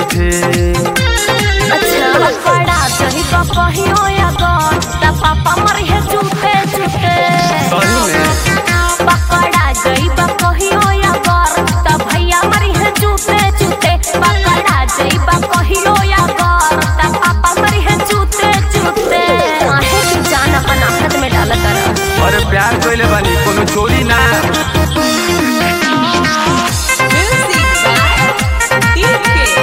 झूठे अच्छा पकड़ा जही तो कहियो या गौर ता पापा मर है झूठे झूठे सही में पकड़ा जही बा कहियो या गौर ता भैया मर है झूठे झूठे पकड़ा जही बा कहियो या गौर ता पापा मर है झूठे झूठे काहे की जान अपन हाथ में डाल कर और प्यार कोइले बानी कोनो चोरी ना Music by DK.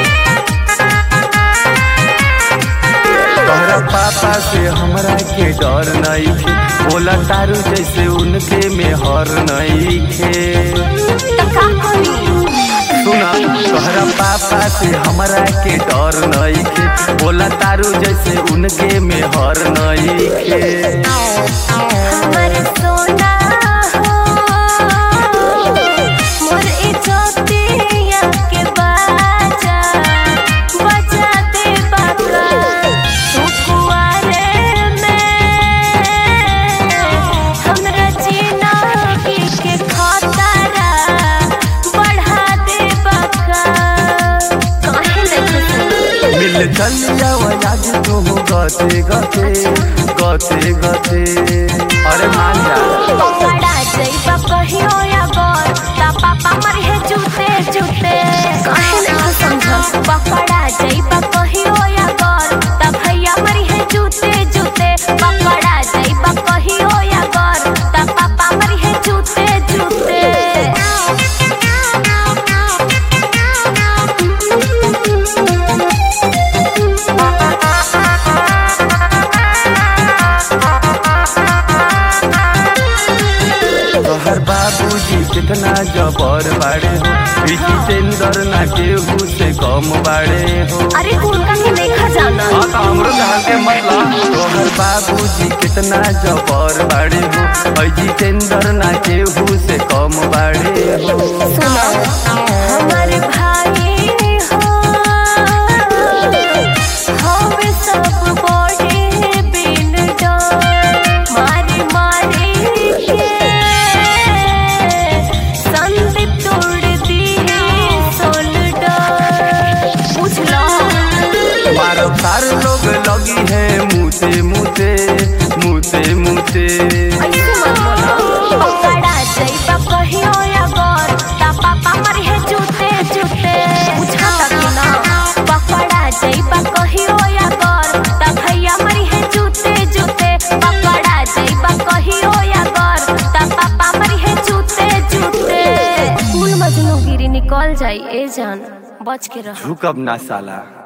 तोहरा पापा से हमरा के डर नहीं खे बोला तारू जैसे उनके में हर नहीं खे ता का करी सुना तोहरा पापा से हमरा के डर नहीं खे बोला तारू जैसे उनके में हर नहीं खे हमर सोना हो मोर इज्जतिया के बाजा बजा दे बाका तू कुआरे में हमरा जिंदगी के खतरा बढ़ा दे बाका काहे नहीं मिल चलिया आज तू गते गते गते गते अरे मान जा पकड़ा जइबा कहियो या गौर ता पापा मर है जूते जूते काहे ना समझ पकड़ा जइबा कहियो या गौर ता भैया मर है जूते जूते पकड़ा जइबा कहियो या गौर ता पापा मर है जूते जूते तोहर बाबूजी कितना जबर बाड़े हो ई जितेंद्र ना केहू से कम बाड़े हो अरे उनका के देखा जाना हाँ तो हमरो कहल के मतलब तोहर बाबूजी कितना जबर बाड़े हो ई जितेंद्र ना केहू से कम बाड़े हो सुनो हमारे भाई हो हवे सब बड़े बिन डर मारी मारी के संदीप तोड़ दी सोल डर पूछ लो मारो सार लोग लगी है मुते मुते मुते मुते ऐसे मत बोलो पकड़ा जइबा कहियो या गौर ता पापा मर है जूते जूते पूछा तक ना पकड़ा जइबा कहियो या गौर ता भैया मर है जूते जूते पकड़ा जइबा कहियो या गौर ता पापा मर है जूते जूते फूल मजनू गिरी निकल जाई ए जान बच के रह झुकब ना साला